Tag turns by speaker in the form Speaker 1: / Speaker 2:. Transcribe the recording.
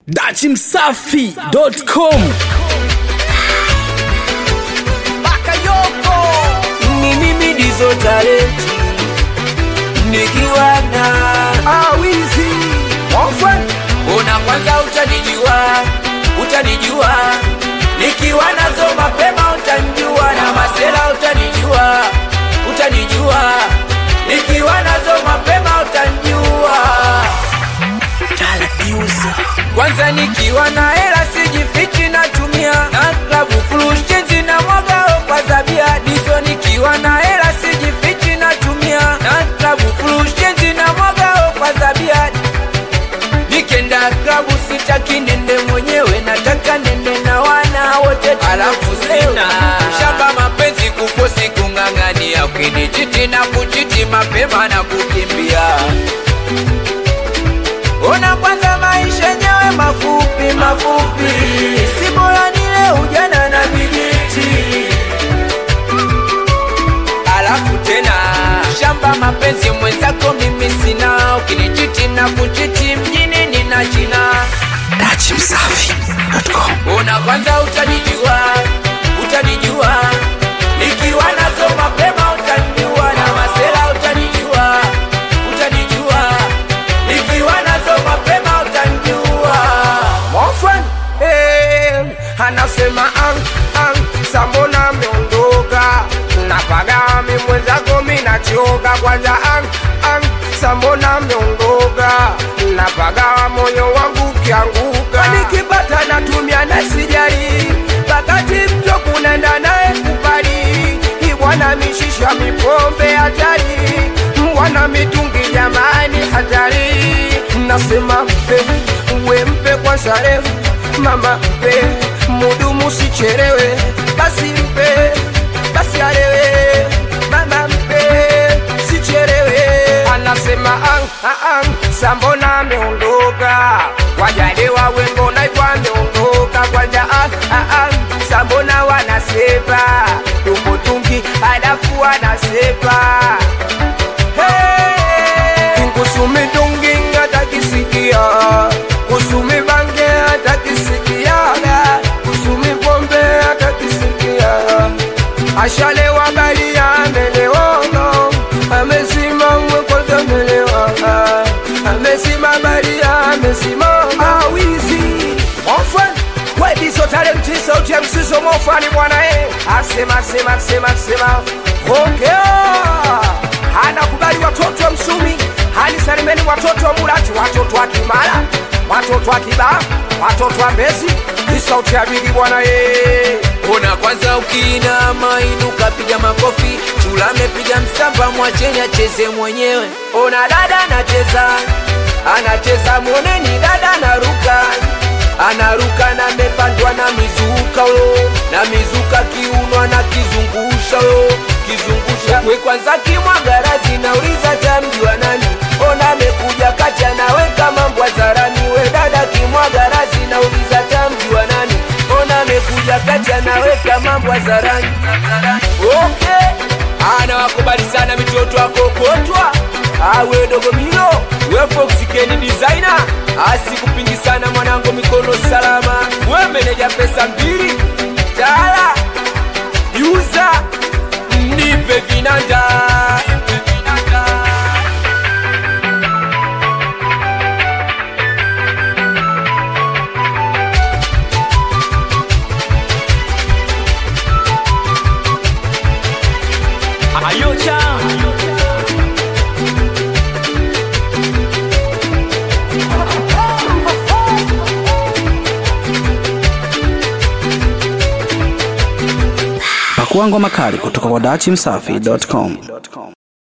Speaker 1: dachimsafi.com
Speaker 2: Bakayoko ni mimi ndizo talenti nikiwa na awizi Ofwen una kwanza utanijua utanijua nikiwa nazo mapema utanijua na masela utanijua utanijua nikiwa nazo mapema utanijua kwanza nikiwa na hela sijifichi natumia na klabu fulushenzi na mwagao kwa zabia dizo nikiwa na hela sijifichi natumia na klabu fulushenzi na mwagao kwa zabia nikenda klabu sitaki nende mwenyewe nataka nende na wana wote alafu sina shamba mapenzi kukosi kung'ang'ania ukinichiti na kuchiti mapema na kukimbia Ona kwanza maisha yenyewe mafupi mafupi, si bora nile ujana na vijiti. Alafu tena shamba mapenzi mwenzako mimi sina, ukinichiti na kuchiti mjini nina jina.
Speaker 1: dachimsafi.com
Speaker 2: Ona kwanza utanijua, utanijua nikiwa nazo mapema, utanijua na masela, utanijua, utanijua nikiwa nazo mapema, utanijua.
Speaker 3: Mofan eh, anasema ang ang sambona ameondoka napaga mi mwenzako mi nachoka kwanza ang ang sambona ameondoka napaga moyo wangu kianguka nikipata natumia na sijali wakati mto kunaenda naye kupali ibwana mishisha mipombe hatari mwana mitungi jamani hatari nasema mpe uwe mpe kwa sare mama mpe mudumu sicherewe basi mpe basi arewe mama mpe sicherewe anasema ang, ang, ang, sambona ameondoka wajalewa wengo naivyo ameondoka kwanja ang, ang, ang, sambona wanasepa tukutungi alafu wanasepa Hey! kusumi dungi atakisikia kusumi bange atakisikiaga kusumi pombe atakisikia ashalewa bali amelewono amesimama kwanza amelewa amesima bali amesimama awizi Mofan Wediso talenti sauti ya msiso mofani bwana eh asema sema sema sema ongea anakubali watoto wa Msumi, hali salimeni watoto wa Murati, watoto wa Kimara, watoto wa Kiba, watoto wa Mbezi. Hii sauti ya bigi bwana ye
Speaker 2: Ona kwanza ukiinama inuka, piga makofi, chula amepiga msamba, mwacheni acheze mwenyewe. Ona dada anacheza, anacheza, mwoneni dada anaruka, anaruka na amepandwa na mizuka yo, na mizuka kiuno anakizungusha yo, kizungusha we kwanza kimwagarazi, nauliza tamjua nani? Ona amekuja kati anaweka mambo hadharani, we dada kimwagarazi, nauliza tamjua nani? Ona amekuja kati anaweka mambo hadharani. Okay, anawakubali sana mitoto akokotwa awe dogo milo we Fox Ken designer asikupingi sana mwanangu, mikono salama, we meneja pesa mbili tala yuza nipe vinanda
Speaker 1: pakua ngoma kali kutoka kwa dachimsafi.com